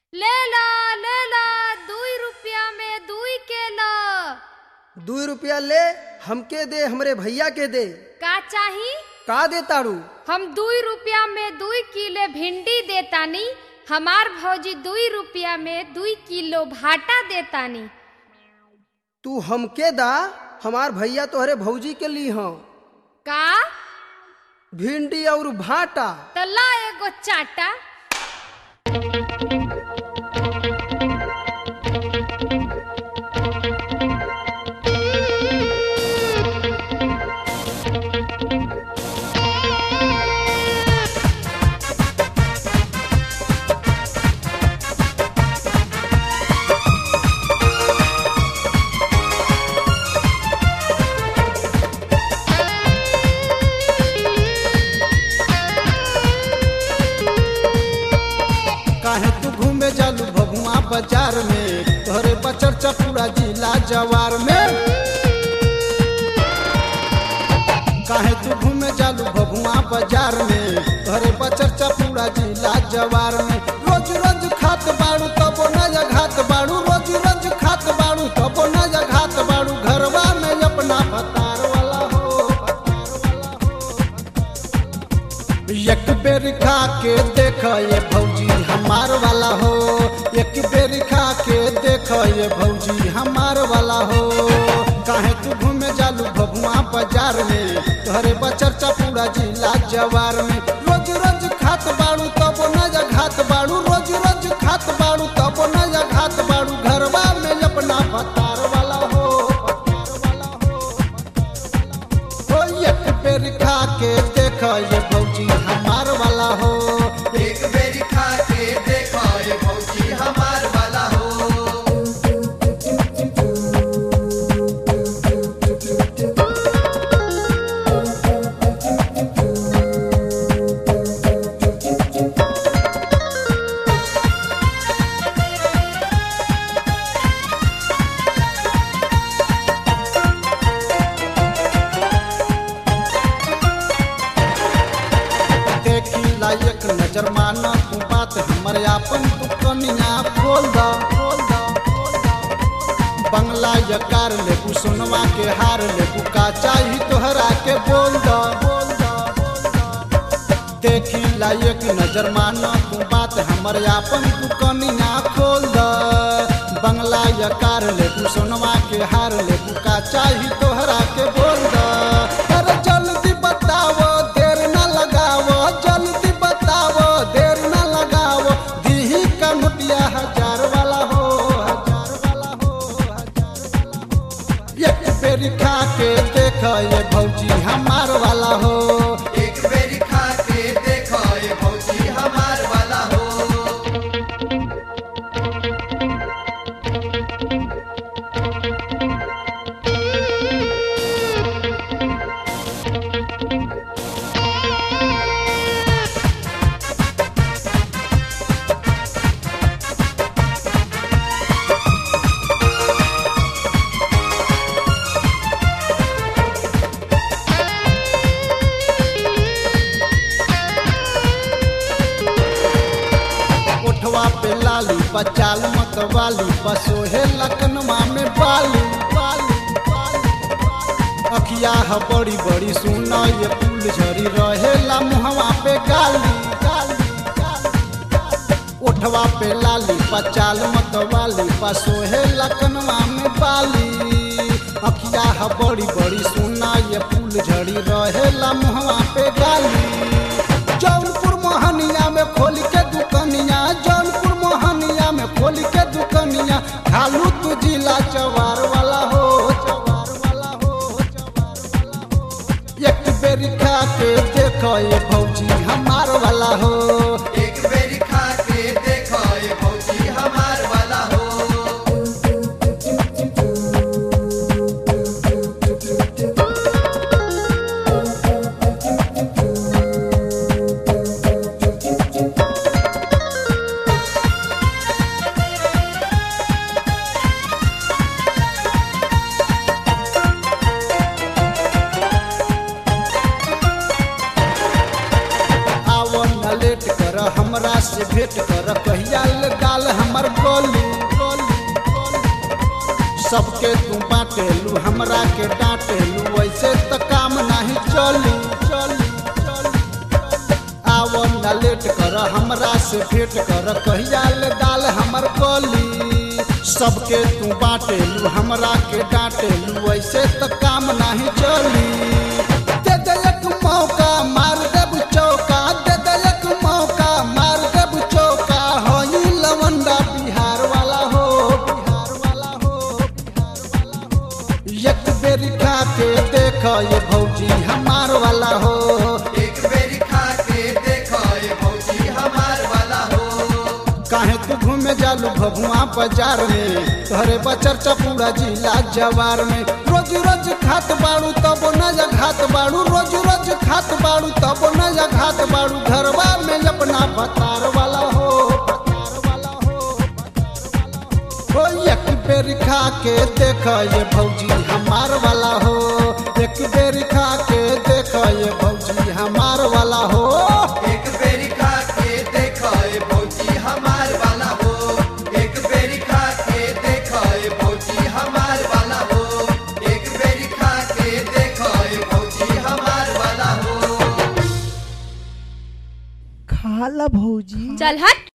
ले ला ले ला दुई रुपया में दुई के ला दू रुपया ले हमके दे हमरे भैया के दे का चाही का दे तारू हम दुई रुपया में दुई किलो भिंडी देतानी हमार भौजी दुई रुपया में दुई किलो भाटा देतानी तू हमके दा हमार भैया तोहरे भौजी के ली हँ का भिंडी और भाटा तला एगो चाटा काहे तू घूमे जालू भभुआ बाजार में तोहरे बचर चपूरा जिला जवार में काहे तू घूमे जालू भभुआ बाजार में तोहरे बचर चपूरा जिला जवार में रोज रोज खात बाड़ू तबो न घात बाड़ू रोज रोज खात बाड़ू तबो न घात बाड़ू घरवा में अपना फतार वाला हो एक बेर खा के देख ये भौजी हमार वाला हो एक बेर खा के देख ये भौजी हमार वाला हो काहे तू घूमे जालू भभुआ बाजार में तोहरे बचर चपूरा जिला जवार में रोज रोज खात बाड़ू तब न घात बाड़ू रोज रोज खात बाड़ू तब न घात बाड़ू घरवा में अपना फतार वाला हो फतार वाला हो ओ एक बेर खा के देख ये भौजी हमार वाला हो एक बेरी खा के देखो ये भौजी हमार वाला हो देखी लायक नजर माना तू बात हमर आपन तू कनिया खोल दा खोल दा बंगला यकार लेबू सोनवा के हार लेबू का चाही तोहरा के बोल दा बोल दा देखी लायक नजर माना तू बात हमर आपन तू कनिया खोल दा बंगला यकार लेबू सोनवा के हार लेबू का चाही तोहरा के बोल दा अरे जल्दी बताओ देर न लगाओ जल्दी बताओ देर न लगाओ दीही का मुटिया हजार वाला हो हजार वाला हो हजार वाला हो एक बेरी खा के देख ये भौजी हमार वाला हो एक बेरी खा के देखो ये भौजी हमार वाला हो उठवा पे लाली बचाल मत वाली बसोहे लखनवा में बाली बाली बाली अखिया ह बड़ी बड़ी सुना ये फूल झरी रहेला मुहवा पे गाली गाली गाली उठवा पे लाली बचाल मत वाली बसोहे लखनवा में बाली अखिया ह बड़ी बड़ी सुना ये फूल झड़ी रहेला मुहवा पे गाली जौनपुर मोहनिया में खोल के दुकनिया जौनपुर मोहनिया में खोल के दुकनिया खालू तू जिला चवार वाला हो चवार वाला हो चवार वाला हो एक बेरी खा के देखो ये भौजी हमार वाला हो एक बेरी खा के देखो ये भौजी हमार वाला हो आवो न लेट कर हमरा से भेंट कर कहिया ले गाल हम सबके तू बाटेलू हमरा के डांटेलू ऐसे तो काम नहीं चली चली आव न लेट कर हमरा से भेंट कर कहिया ले दाल हमर कली सबके तू बाटेलू हमरा के डांटेलू ऐसे तो काम नहीं चली दे दे एक मौका मार देब चौका दे दे एक मौका मार देब चौका हो ई लवंडा बिहार वाला हो बिहार वाला हो बिहार वाला हो एक बेर खा के देख ये भौजी हमार वाला हो एक बेरी खा के देखो ये भौजी हमार वाला हो काहे तू घूमे जालू भभुआ बाजार में तोहरे बचर पूरा जिला जवार में रोज रोज खात बाड़ू तब न जा घात बाड़ू रोज रोज खात बाड़ू तब न जा घात बाड़ू घरवा में अपना भतार वाला हो भतार वाला हो भतार वाला हो। हो एक बेर खा के देख ये भौजी हमार वाला हो एक बेर खा के देख ये भौजी हमार वाला हो एक बेरी खा के देखो ये भौजी हमार वाला हो एक बेरी खा के देखो ये भौजी हमार वाला हो एक बेरी खा के देखो ये भौजी हमार वाला हो खाला भौजी चल हट